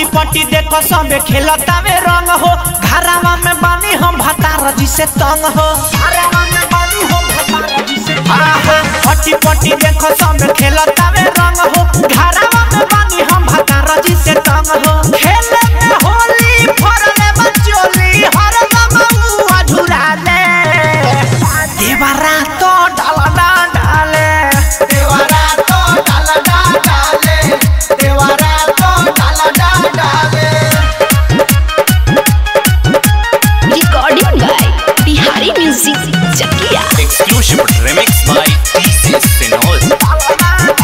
पटी देखो सबे खेलता में रंग हो घरावा में बानी हम भतार जी से तंग हो घरावा में बानी हम भतार जी से तंग हो पटी पटी देखो सबे खेलता में रंग हो घरावा में बानी हम भतार जी से तंग हो खेले में होली फरले बचोली हर गमुआ झुला ले देवरा तो डाला ना डाले देवरा तो डाला डा डाले देवरा तो डाला डा डाले Recording by Bihari Music Chakia. Exclusive remix by DJ Sinol.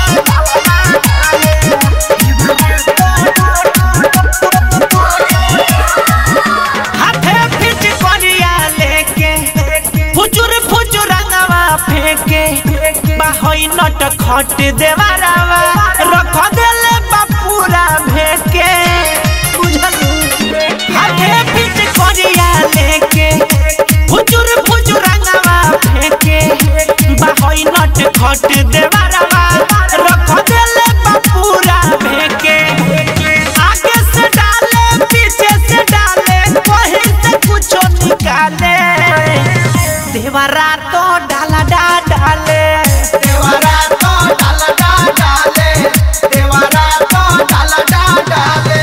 हाथे फिट करिया लेके फुचुर फुचुर रंगवा फेंके बाहोई नट खट देवारावा रख देले बापूरा भेके बुझलू हाथे फिट करिया लेके फुचुर फुचुर रंगवा फेंके बाहोई नट खट देवारावा रख देले बापूरा भेके आगे से डाले पीछे से डाले कहीं से कुछ निकाले देवरा तो डाला डा डाले देवरा तो डाला डा डाले देवरा तो डाला डा डाले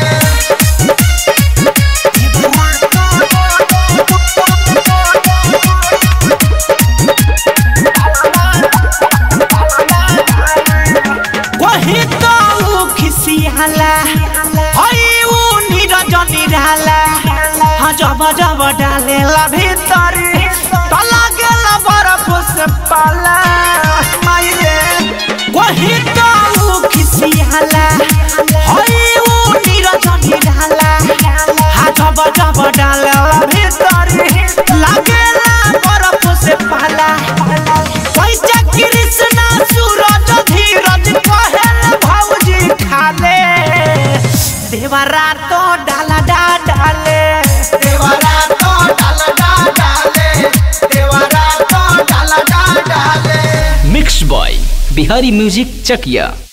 वही तो ऊ खिसियाला हई ऊ नीरज निराला हाँ जब जब डालेला भीतर तो लागेला बर्फ से पाला माई रे वही तो ऊ खिसियाला हई ऊ नीरज निराला हाँ जब जब डालेला भीतर लागेला बर्फ से पाला पैसा कृष्णा सूरज धीरज कहल भौजी खाले देवरा तो डाला डा डाले देवरा तो डाला डा डाले देवरा तो डाला डा डाले mix by Bihari music Chakiya